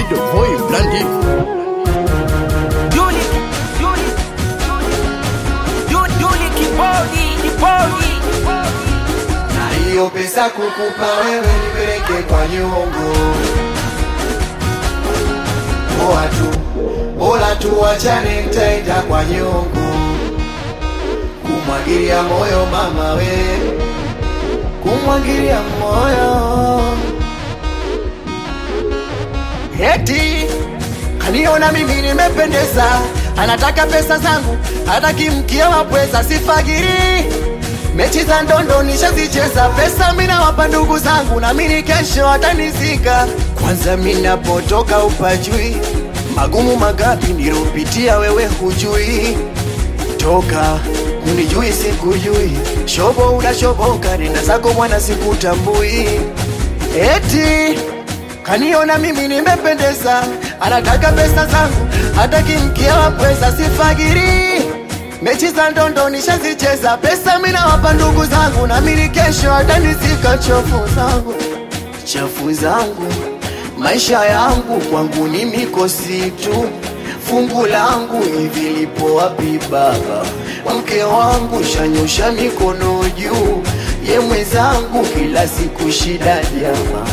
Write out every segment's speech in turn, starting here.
Vido Boy Blandi Yuli, Yuli, Yuli, Yuli kibodi, kibodi. na hiyo pesa kukupa wewe nipeleke kwa nyongo poa tu bora tu wachane nitaenda kwa nyongo kumwagilia moyo mama we kumwagilia moyo Eti kaniona mimi nimependeza, anataka pesa zangu, hataki mkia wa pweza, sifagiri mechi za ndondo nishazicheza, pesa mina wapa ndugu zangu, na mimi kesho atanizika. Kwanza minapotoka upajui, magumu magapi nilopitia, wewe hujui toka unijui sikujui, shobo unashoboka, nenda zako mwana sikutambui. Eti kaniona mimi nimependeza, anataka pesa zangu, hataki mkia wa pesa, sifagiri mechi za ndondo nishazicheza, pesa mina wapa ndugu zangu, na mimi kesho atanizika chofu zangu chafu zangu, maisha yangu kwangu ni mikosi tu, fungu langu hivi lipo wapi baba? Mke wangu shanyosha mikono juu, ye mwenzangu kila siku shida jama,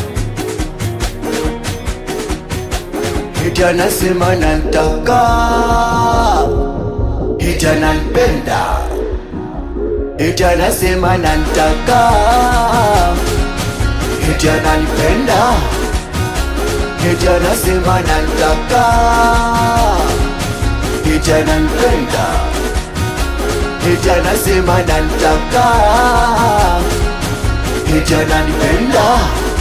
eti anasema nantaka, eti ananipenda, eti anasema nantaka eti ananipenda, eti anasema nantaka, eti ananipenda, eti anasema nantaka, eti ananipenda.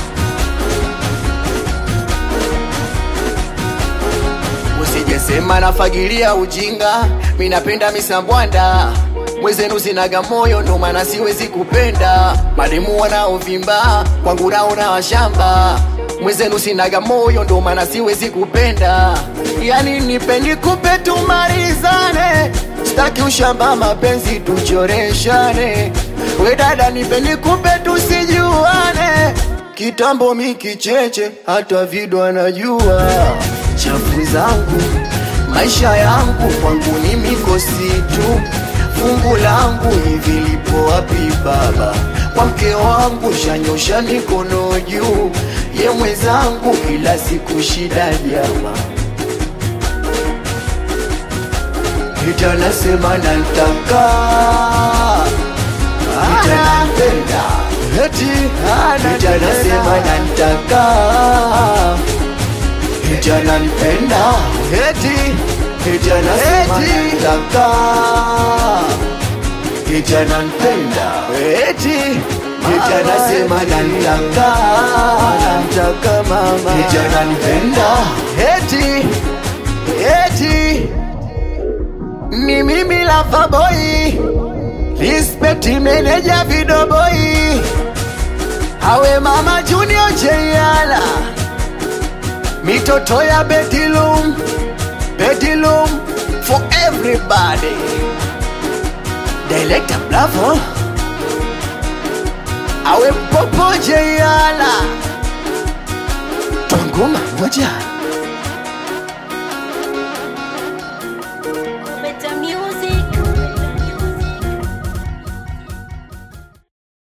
Usijesema nafagilia ujinga, mi napenda misambwanda mwezenu sinaga moyo, ndo maana siwezi kupenda mademu wanaovimba kwangu naona washamba. Mwezenu sinaga moyo, ndo maana siwezi kupenda. Yani nipendi kupe tumalizane, sitaki ushamba, mapenzi tuchoreshane. We dada, nipendi kupe tusijuane, kitambo mikicheche, hata vido anajua chafu zangu maisha yangu kwangu ni mikosi tu, fungu langu hivi lipo wapi baba? Kwa mke wangu shanyosha mikono juu, ye mwenzangu kila siku shida jama, eti anasema nantaka, eti ananipenda, eti anasema nantaka eti ananipenda eti eti anasema nataka eti ananipenda eti eti anasema nataka nataka mama eti ananipenda eti eti ni mimi lava boy respect manager video boy awe mama junior jeyala mitoto ya bedroom bedroom for everybody director bravo awe popo jeyala twangoma moja